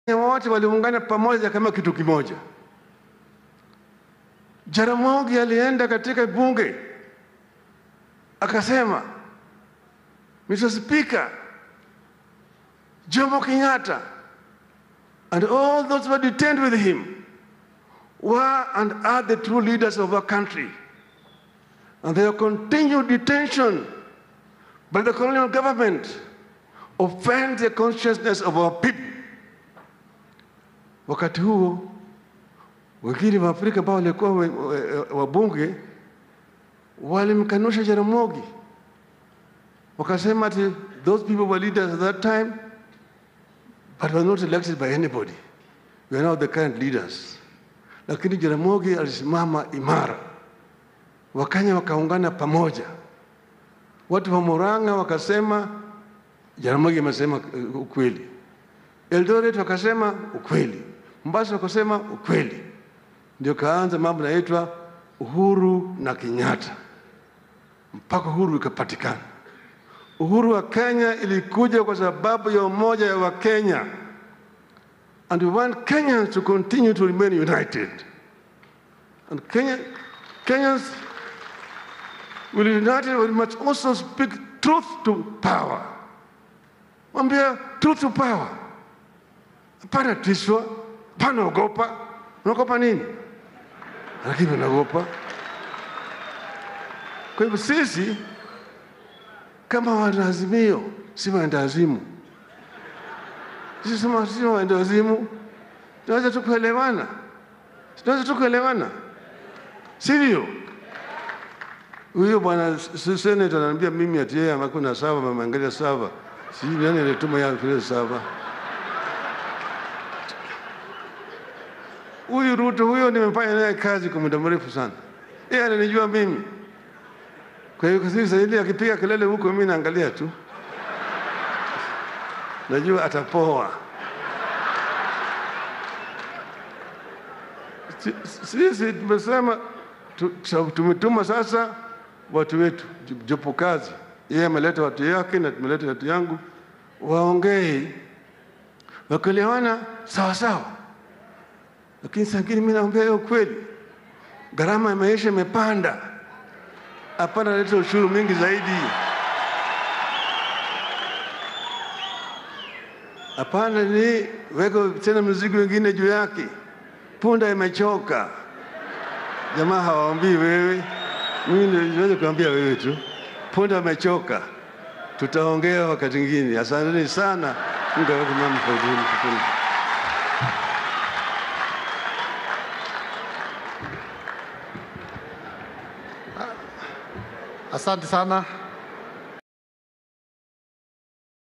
wote waliungana pamoja kama kitu kimoja. Jaramogi alienda katika bunge akasema, Mr. Speaker, Jomo Kenyatta and all those who were detained with him were and are the true leaders of our country. And their continued detention by the colonial government offends the consciousness of our people. Wakati huo wengine wa Afrika ambao walikuwa we- we- wabunge walimkanusha Jaramogi, wakasema ati those people were leaders at that time but were not elected by anybody. We are now the current leaders. Lakini Jaramogi alisimama imara, Wakenya wakaungana pamoja. Watu wa Murang'a wakasema Jaramogi amesema uh, ukweli. Eldoret wakasema ukweli, Mombasa wakasema ukweli. Ndio kaanza mambo yanaitwa uhuru na Kenyatta, mpaka uhuru ikapatikana. Uhuru wa Kenya ilikuja kwa sababu ya umoja ya Wakenya, and we want Kenyans to continue to remain united. And Kenya, Kenyans will united, we must also speak truth to power. Mwambia truth to power. Hapana tishwa, hapana ogopa. Unaogopa nini? Lakini unaogopa. Kwa hivyo sisi kama wanaazimio si waendawazimu. Sisi sema si waendawazimu, tunaweza tu kuelewana, tunaweza tu kuelewana, sivyo? Huyo bwana s- senator ananiambia mimi ati yeye hakuna sava, ameangalia sava. Sijui nani alituma yeye kile sava. Huyu Ruto huyo nimefanya naye kazi kwa muda mrefu sana, yeye ananijua mimi. Kwa hiyo sasa ile akipiga kelele huko, mimi naangalia tu, najua atapoa. Si- Sisi tumesema tu- tu- tumetuma sasa watu wetu jopo kazi, yeye ameleta watu yake na tumeleta watu yangu, waongee wakielewana sawa sawa, lakini saa ingine mimi naambia hiyo kweli, gharama ya maisha imepanda hapana, leta ushuru mwingi zaidi. Hapana, ni weka tena mzigo wengine juu yake. Punda imechoka. Jamaa hawaambii wewe, mimi ndio niweze kuambia wewe tu. Punda imechoka, tutaongea wakati mwingine. Asanteni sana, Mungu aweke mambo kwa uzuri. Asante sana